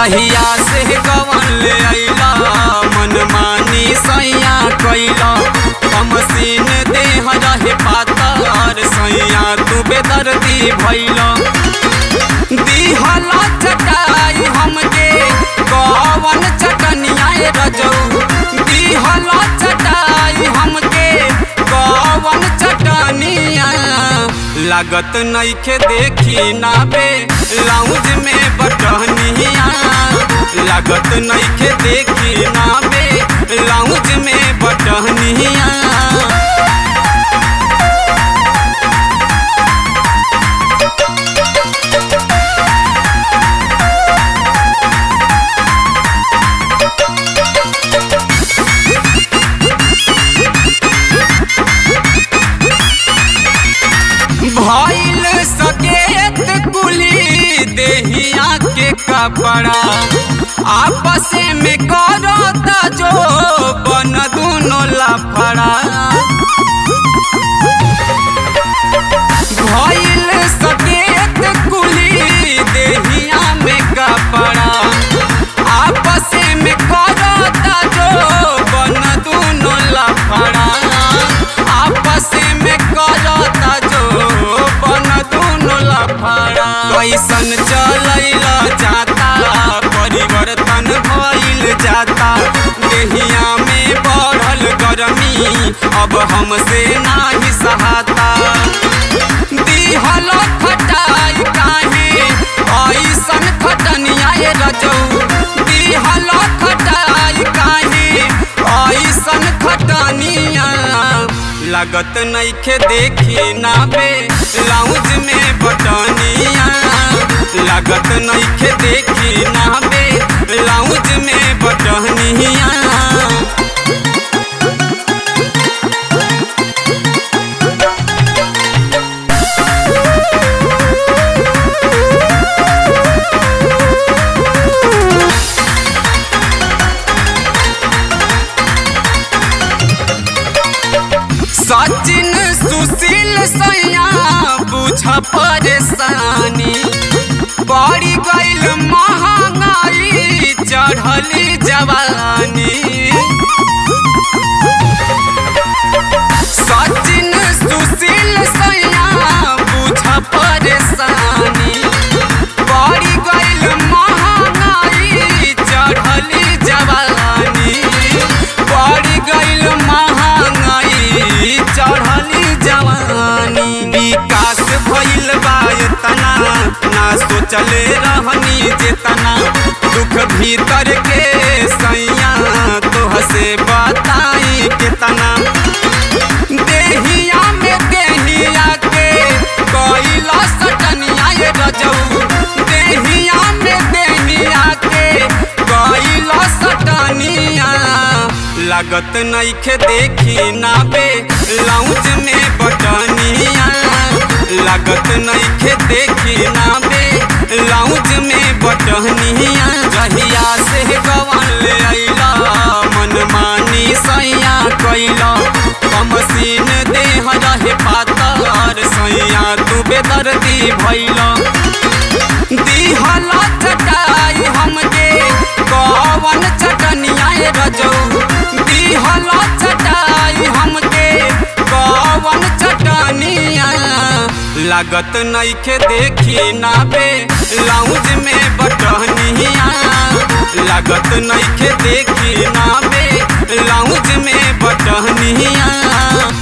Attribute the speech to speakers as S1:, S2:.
S1: जहिया से गवन ले अइला मन मानी सैया कैला कमसीन देह रहे पातर सैया तू बेदर्दी भैला दिहला चटाई हमके कवन चटनिया रजऊ दिहला चटाई हमके कवन चटनिया लागत नइखे देखी ना बे लाउंज में बटनिया लागत नइखे देखी ना बे लाउंज में बटनिया भइल सकेत कुली देहिया के कपड़ा आपस में करता जो बन दोनों लफड़ा भइल सकेत कुली देहिया में कपड़ा आपस में करता जो बन दोनों लफड़ा आपस में करता जो बन दोनों लफड़ा कैसन चलैला जाता परिवर्तन भइल जाता देहिया में बढ़ल गरमी अब हमसे नाही सहाता दिहल खटाई काहे ऐसन खटनिया रजऊ दिहल खटाई काहे ऐसन खटनिया लागत नइखे देखी ना बे लाउंज में बटनिया लागत नइखे देखी ना बे लाउंज में बटनिया सचिन सुशील सैया बुझ परेशानी पड़ी गईल महंगाई चढ़ली जवानी सचिन सुशील सैया बुझ परेशानी पड़ी गईल महंगाई चढ़ली जवानी पड़ी गईल महंगाई चढ़ली जवानी विकास भइल बा एतना ना सोचले रहनी जेतना दुख भीतर के सैया तोह से बताई केतना देहिया में देहिया के कोइला सटनिया ये रजऊ देहिया में देहिया के कोइला सटनिया लागत नइखे देखी ना बे लाउंज में बटनिया लागत नइखे देखी ना बे लाउंज में बटनिया जहिया से गवन ले अइला मन मानी सैया कैला कमसीन देह रहे पातर सैया तू बेदर्दी भैला दिहला चटाई हमके कवन चटनिया रजऊ दिहला चटाई हमके कवन चटनिया लागत नइखे देखी ना बे लाउंज में बटनिया लागत नइखे देखी ना बे लाउंज में बटनिया